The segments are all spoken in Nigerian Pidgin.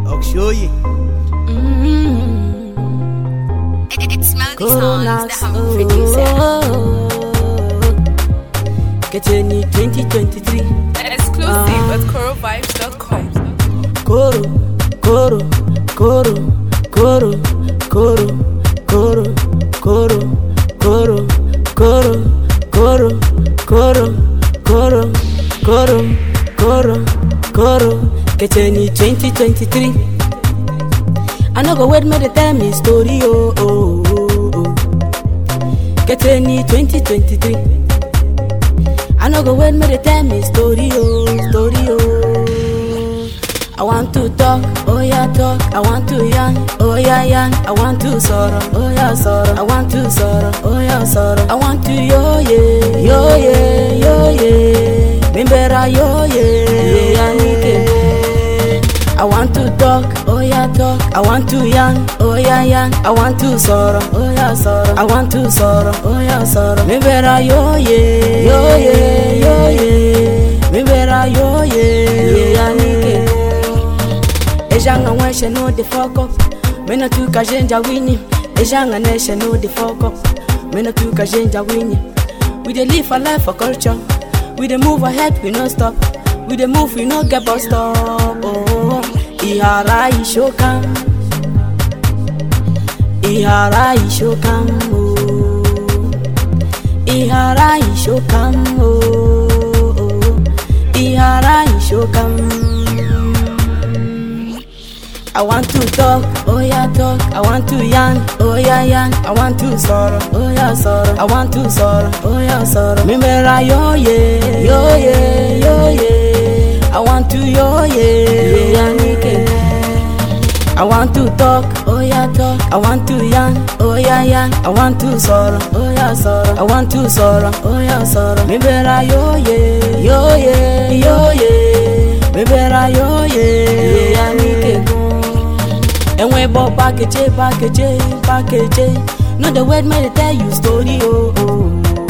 Okshoye. It's Melody Corona, Songs, the humble producer. oh, Getting it 2023. Exclusive at corovibes.com. Coro, coro, coro, coro, coro, coro, coro, coro, coro, coro, coro, coro, coro, coro, coro. Getting it 2023. I no go wait me to tell me story, oh, oh, oh, oh. Getting it 2023. I no go wait me to tell me story, oh, story, oh. I want to talk, oh yeah talk. I want to yarn, oh yeah yarn. I want to sorrow, oh yeah sorrow. I want to sorrow, oh yeah sorrow. I want to yo yeah, yo yeah, yo yeah. Mimbera yo yeah, yeah nike. I want to talk, oh yeah talk. I want to yarn, oh yeah yarn. I want to sorrow, oh yeah sorrow. I want to sorrow, oh yeah sorrow. Mimbera yo yeah, yo yeah, yo yeah. Mimbera yo yeah, yeah nike. Ejanga wenshe no the fuck up. Mena tu kajenja winyi. Ejanga neshe no the fuck up. Mena tu kajenja winyi. We dey live a life for culture. We dey move ahead, we no stop. We dey move, we no get bus stop. Oh, ihara ishokam. Ihara ishokam. Oh, ihara ishokam. Oh, ihara ishokam. I want to talk, oh yeah talk. I want to yarn, oh yeah yarn. I want to sorrow, oh yeah sorrow. I want to sorrow, oh yeah sorrow. Remember yo yeah, yo yeah, yo yeah. I want to yo yeah, yeah nike. I want to talk, oh yeah talk. I want to yarn, oh yeah yarn. I want to sorrow, oh yeah sorrow. I want to sorrow, oh yeah sorrow. Remember yo yeah, yo yeah, yo yeah. Remember yo yeah, yeah nike. enwe bo pakeje pakeje pakeje no dey wait make dey tell you story oh oh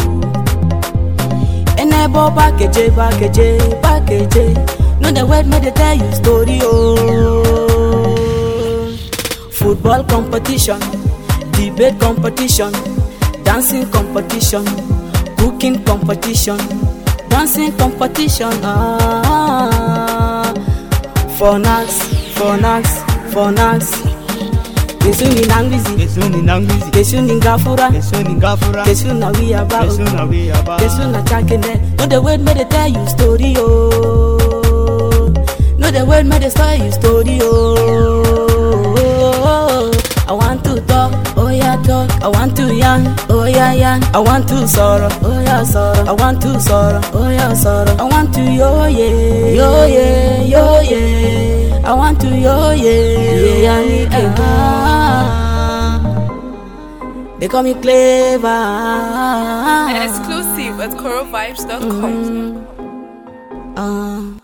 ene bo pakeje pakeje pakeje no dey wait make dey tell you story oh football competition debate competition dancing competition cooking competition dancing competition ah for nax for nax for nax kesuni nangizi Kesuni nangizi. kesuni ngafura Kesuni ngafura. kesuna wiyaba Kesuna wiyaba. kesuna chakene no dey wait make dey tell you story oh no dey wait make dey tell you story oh i want to talk oh yeah talk i want to yarn oh yeah yarn i want to sorrow oh yeah sorrow i want to sorrow oh yeah sorrow i want to yo yeah yo yeah yo yeah i want to yo yeah yeah nike ah. they call me clever Exclusive at corovibes.com. Ah.